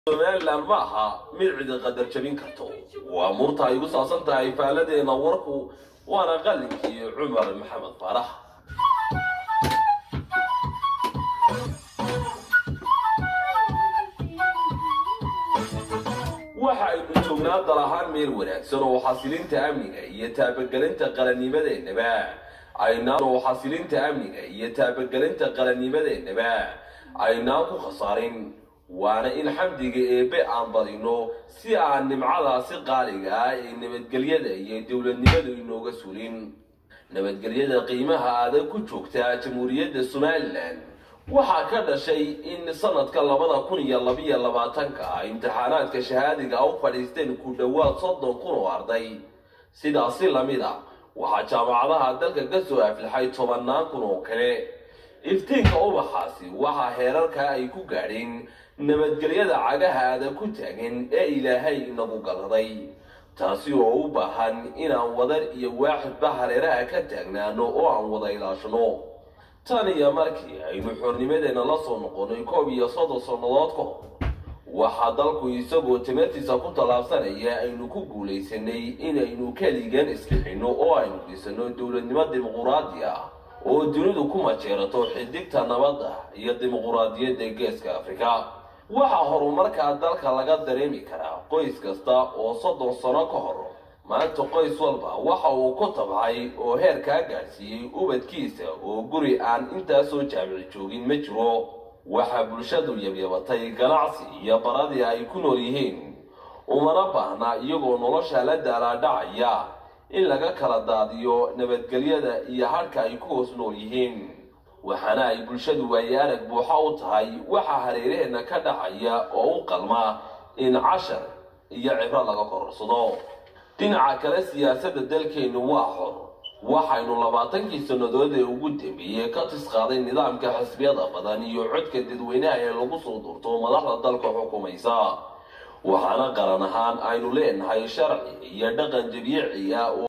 somalilan ma aha mid cidi qadar jabin karto waa murta ay gu saabsan tahay faaladeena warku waana qalinkii cumar maxamed faarax waxa aynu joognaa dal ahaan meel wanaagsan oo xasilinta amniga iyo taabagelinta qarannimadeennaba aynaan oo xasilinta amniga iyo taabagelinta qarannimadeennaba aynaan ku khasaarin waana in xamdiga eebbe aan badino si aan nimcadaasi qaaliga ah ee nabadgelyada iyo dowladnimadu inooga sulin nabadgelyada qiimaha adag ku joogta jamhuuriyadda somalilan waxaa ka dhashay in sanadka labada kun iyo labiyo labaatanka imtixaanaadka shahaadiga u fadhiisteen ku dhowaad soddon kun oo arday sidaasi lamid a waxaa jaamacadaha dalka ka soo aflaxay tobannaan kun oo kale iftiinka ubaxaasi waxaa heerarka ay ku gaadheen nabadgelyada cagaha adag ku taagan ee ilaahay inagu galaday taasi oo u baahan inaan wadar iyo waaxidba hareeraha ka taagnaano oo aan wada ilaashano tan iyo markii aynu xornimadeena la soo noqonay koob iyo soddon sannadood ka hor waxaa dalku isagoo timirtiisa ku tallaabsanaya aynu ku guulaysanay inaynu keligan iskixinno oo aynu dhisano dowladnimo dimuquraadi ah oo dunidu ku majeerato xidigta nabadda iyo dimuquraadiyadda geeska afrika waxaa horumarkaa dalka laga dareemi karaa qoys kasta oo soddon sano ka hor maanta qoys walba waxa uu ku tabcay oo heer kaa gaadhsiiyey ubadkiisa oo guri aan intaasoo jaamici joogin ma jiro waxaa bulshadu yabyabatay ganacsi iyo baradii ay ku nool yihiin umana baahna iyagoo nolosha la daalaadhacaya in laga kala daadiyo nabadgelyada iyo hadhka ay ku hoos nool yihiin waxaana ay bulshadu waaye arag buuxa u tahay waxaa hareeraheenna ka dhacaya oo u qalma in cashar iyo cibro laga kororsado dhinaca kale siyaasadda dalkeennu waa xor waxaynu labaatankii sannadood ee ugu dambeeyey ka tisqaaday nidaamka xisbiyada badan iyo codka dadweynaha ee lagu soo durto madaxda dalka xukumaysa waxaana qaran ahaan aynu leenahay sharci iyo dhaqan dabiici ah